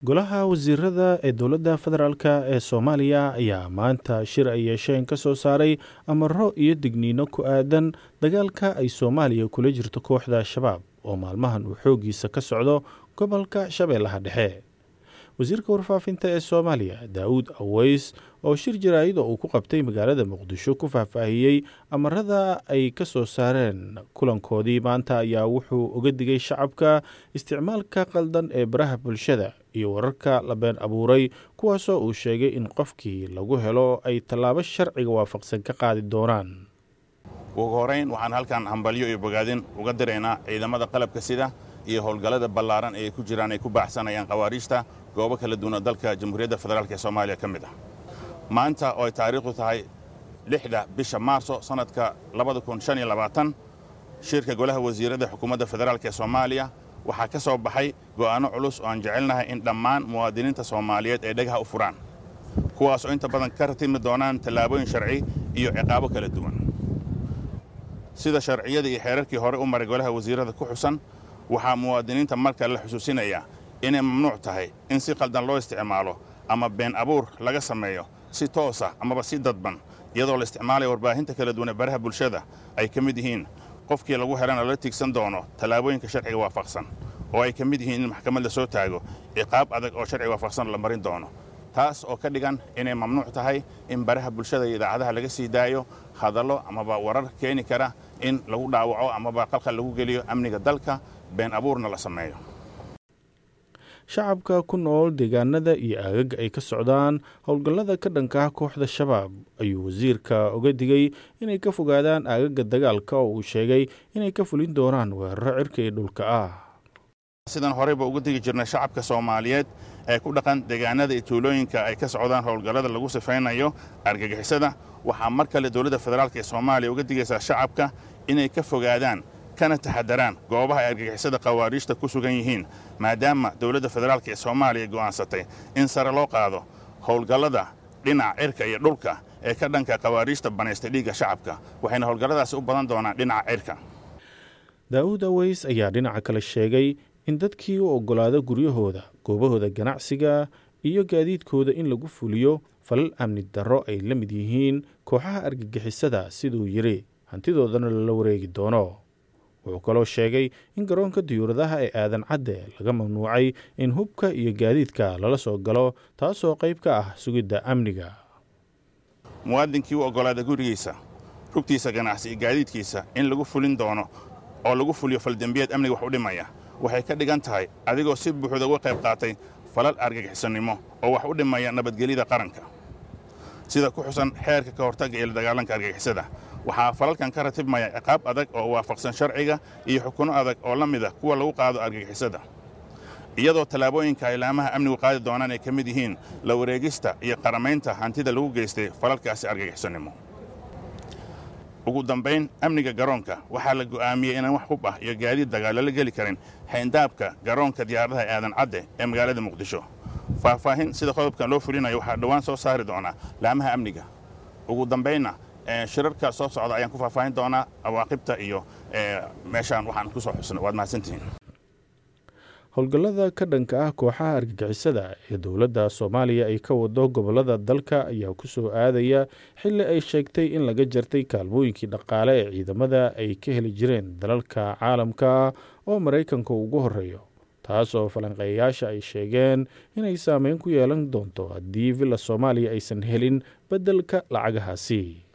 golaha wasiirada ee dowladda federaalk ee soomaaliya ayaa maanta shir ay yeesheen ka soo saaray amaro iyo digniino ku aadan dagaalka ay soomaaliya kula jirto kooxda al-shabaab oo maalmahan uu xooggiisa ka socdo gobolka shabeellaha dhexe wasiirka warfaafinta ee soomaaliya daawud aweys oo shir jaraa'ida uu ku qabtay magaalada muqdisho ku faahfaahiyey amarada ay ka soo saareen kulankoodii maanta ayaa wuxuu uga digay shacabka isticmaalka qaldan ee baraha bulshada iyo wararka la been abuuray kuwaasoo uu sheegay in qofkii lagu helo ay tallaabo sharciga waafaqsan ka qaadi doonaan ugu horayn waxaan halkan hambalyo iyo bogaadin uga diraynaa ciidamada qalabka sida iyo howlgallada ballaaran ee ay ku jiraan ay ku baaxsanayaan khawaariijta goobo kala duwan oo dalka jamhuuriyadda federaalk ee soomaaliya ka mid ah maanta oo ay taariikhdu tahay lixda bisha maarso sannadka shirka golaha wasiirada xukuumadda federaalk ee soomaaliya waxaa ka soo baxay go'aanno culus oo aan jecelnahay in dhammaan muwaadiniinta soomaaliyeed ay dhagaha u furaan kuwaas oo inta badan ka ratimi doonaan tallaabooyin sharci iyo ciqaabo kala duwan sida sharciyada iyo xeerarkii hore u maray golaha wasiirada ku xusan waxaa muwaadiniinta marka la xusuusinayaa inay mamnuuc tahay in si qaldan loo isticmaalo ama been abuur laga sameeyo si toosa amaba si dadban iyadoo la isticmaalaya warbaahinta kala duwan ee baraha bulshada ay ka mid yihiin qofkii lagu helana lala tiigsan doono tallaabooyinka sharciga waafaqsan oo ay ka mid yihiin in maxkamad la soo taago ciqaab adag oo sharciga waafaqsan la marin doono taas oo ka dhigan inay mamnuuc tahay in baraha bulshada iyo idaacadaha laga sii daayo hadallo amaba warar keeni kara in lagu dhaawaco amaba qalqal lagu geliyo amniga dalka been abuurna la sameeyo shacabka ku nool deegaanada iyo aagaga ay ka socdaan howlgallada ka dhanka ah kooxda shabaab ayuu wasiirka uga digay inay ka fogaadaan aagaga dagaalka oo uu sheegay inay ka fulin doonaan weeraro cirka iyo dhulka ah sidaan horeyba uga digi jirnay shacabka soomaaliyeed ee ku dhaqan deegaanada iyo tuulooyinka ay ka socdaan howlgallada lagu sifaynayo argagixisada waxaa mar kale dowladda federaalk ee soomaaliya uga digaysaa shacabka inay ka fogaadaan kana taxadaraan goobaha ay argagixisada khawaariijta ku sugan yihiin maadaama dowladda federaalk ee soomaaliya go'aansatay in sare loo qaado howlgallada dhinaca cirka iyo dhulka ee ka dhanka khawaariijta banaystay dhiigga shacabka waxayna howlgalladaasi u badan doonaan dhinaca cirka daa'uud aweys ayaa dhinaca kale sheegay in dadkii u oggolaado guryahooda goobahooda ganacsiga iyo gaadiidkooda in lagu fuliyo falal amni darro ay la mid yihiin kooxaha argagixisada siduu yidhi hantidoodana lala wareegi doono wuxuu kaloo sheegay in garoonka diyuuradaha ee aadan cadde laga mamnuucay in hubka iyo gaadiidka lala soo galo taasoo qayb ka ah sugidda amniga muwaadinkii u oggolaada gurigiisa rugtiisa ganacsi iyo gaadiidkiisa in lagu fulin doono oo lagu fuliyo faldembiyeed amniga wax u dhimaya waxay ka dhigan tahay adigoo si buuxda uga qayb qaatay falal argagixisannimo oo wax u dhimaya nabadgelyada qaranka sida ku xusan xeerka ka hortagga ee la dagaalanka argagixisada waxaa falalkan ka ratibmaya ciqaab adag oo waafaqsan sharciga iyo xukunno adag oo la mid ah kuwa lagu qaado argagixisada iyadoo tallaabooyinka ay laamaha amnigu qaadi doonaan ay ka mid yihiin la wareegista iyo qaramaynta hantida lagu geystay falalkaasi argagixisannimo ugu dambayn amniga garoonka waxaa la go'aamiyey inaan wax hub ah iyo gaadiid dagaal lala geli karin xayndaabka garoonka diyaaradaha aadan cadde ee magaalada muqdisho faahfaahin sida qodobkan loo fulinayo waxaa dhowaan soo saari doonaa laamaha amniga ugu dambaynna shirarka soo socda ayaan ku faahfaahin doonaa awaaqibta iyo meeshaan waxaan ku soo xusnay waad mahadsantihiin howlgallada ka dhanka ah kooxaha argagixisada ee dowladda soomaaliya ay ka wado gobollada dalka ayaa ku soo aadaya xilli ay sheegtay in laga jartay kaalmooyinkii dhaqaale ee ciidamada ay ka heli jireen dalalka caalamka oo maraykanka ugu horreeyo taas oo falanqeeyayaasha ay sheegeen inay saameyn ku yeelan doonto haddii villa soomaaliya aysan helin beddelka lacagahaasi